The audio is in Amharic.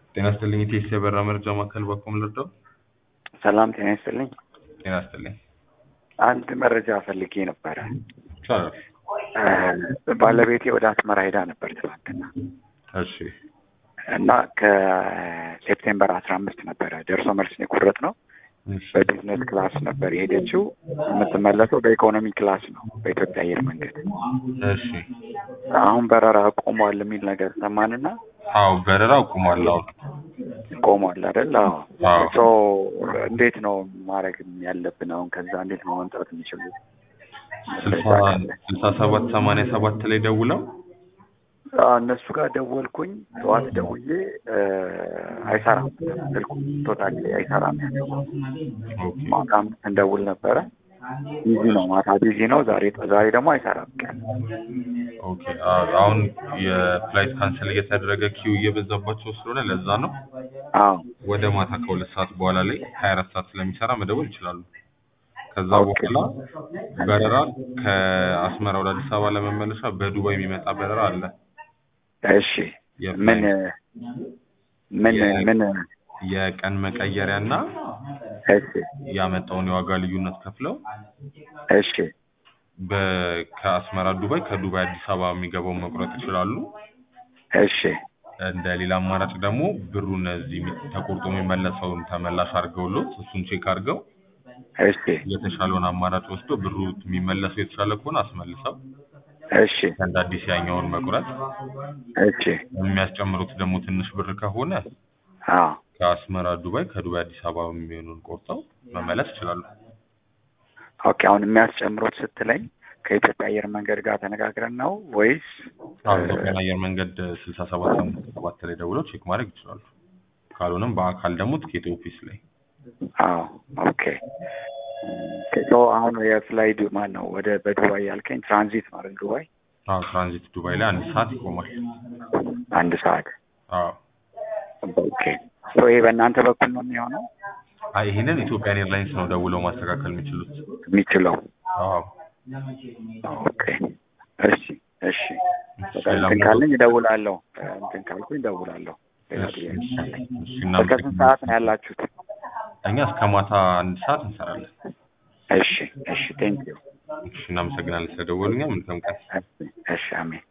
ጤና ይስጥልኝ ኢቴስ የበራ መረጃ ማዕከል በኩል ልርዳው? ሰላም ጤና ይስጥልኝ። ጤና ይስጥልኝ። አንድ መረጃ ፈልጌ ነበረ። ይቻላል። እ ባለቤቴ ወደ አስመራ ሄዳ ነበር ትናንትና እሺ እና ከሴፕቴምበር አስራ አምስት ነበረ ደርሶ መልስ የቆረጥ ነው። እሺ በቢዝነስ ክላስ ነበር የሄደችው። የምትመለሰው በኢኮኖሚ ክላስ ነው በኢትዮጵያ አየር መንገድ። እሺ አሁን በረራ ቆሟል የሚል ነገር ሰማንና አዎ በረራ አቁሟል። አሁን ቆሟል አይደል? አዎ። አዎ ሶ እንዴት ነው ማድረግ ያለብን? አሁን ከዛ እንዴት ነው መምጣት የሚችሉት? ስልሳ ስልሳ ሰባት ሰማንያ ሰባት ላይ ደውለው አዎ፣ እነሱ ጋር ደወልኩኝ። ጠዋት ደውዬ እ አይሰራም ስልኩ ቶታሊ አይሰራም ያለው። ኦኬ ማታም እንደውል ነበረ ቢዚ ነው፣ ማታ ቢዚ ነው። ዛሬ ዛሬ ደግሞ አይሰራም ቀን። ኦኬ አዎ፣ አሁን የፍላይት ካንሰል እየተደረገ ኪው እየበዛባቸው ስለሆነ ለዛ ነው። አዎ ወደ ማታ ከሁለት ሰዓት በኋላ ላይ ሀያ አራት ሰዓት ስለሚሰራ መደወል ይችላሉ። ከዛ ኦኬ። በኋላ በረራ ከአስመራ ወደ አዲስ አበባ ለመመለሻ በዱባይ የሚመጣ በረራ አለ። እሺ ምን ምን የ- ምን የቀን መቀየሪያ እና እሺ ያመጣውን የዋጋ ልዩነት ከፍለው እሺ በ- ከአስመራ ዱባይ ከዱባይ አዲስ አበባ የሚገባውን መቁረጥ ይችላሉ። እሺ እንደ ሌላ አማራጭ ደግሞ ብሩን እዚህ የሚ- ተቆርጦ የሚመለሰውን ተመላሽ አድርገውሎት እሱን ቼክ አድርገው እሺ የተሻለውን አማራጭ ወስዶ ብሩ የሚመለሰው የተሻለ ከሆነ አስመልሰው እሺ እንደ አዲስ ያኛውን መቁረጥ እሺ የሚያስጨምሩት ደግሞ ትንሽ ብር ከሆነ አዎ ከአስመራ ዱባይ ከዱባይ አዲስ አበባ የሚሆኑን ቆርጠው መመለስ ይችላሉ። ኦኬ አሁን የሚያስጨምሩት ስትለኝ ከኢትዮጵያ አየር መንገድ ጋር ተነጋግረን ነው ወይስ አሁን ኢትዮጵያን አየር መንገድ ስልሳ ሰባት ሰማንያ ሰባት ላይ ደውለው ቼክ ማድረግ ይችላሉ። ካልሆነም በአካል ደግሞ ትኬት ኦፊስ ላይ አዎ ኦኬ ሶ አሁን የፍላይ ዱ ማን ነው ወደ በዱባይ ያልከኝ ትራንዚት ነው አይደል ዱባይ አዎ ትራንዚት ዱባይ ላይ አንድ ሰዓት ይቆማል። አንድ ሰዓት አዎ ኦኬ ሶ ይሄ በእናንተ በኩል ነው የሚሆነው አይ ይሄንን ኢትዮጵያን ኤርላይንስ ነው ደውለው ማስተካከል የሚችሉት። የሚችለው አዎ ኦኬ እሺ እሺ በቃ ሌላ እንትን ሞ- ካለኝ እደውላለሁ እንትን ካልኩኝ እደውላለሁ ሌላ እሺ፣ ጥያቄ እሺ፣ ካለኝ እሺ፣ እስከ እናመሰግናለን። ስንት ሰዓት ነው ያላችሁት እኛ እስከ ማታ አንድ ሰዓት እንሰራለን። እሺ እሺ ቴንክ ዩ እሺ እናመሰግናለን ስለደወሉኛ። መልካም ቀን። እሺ እሺ አሜን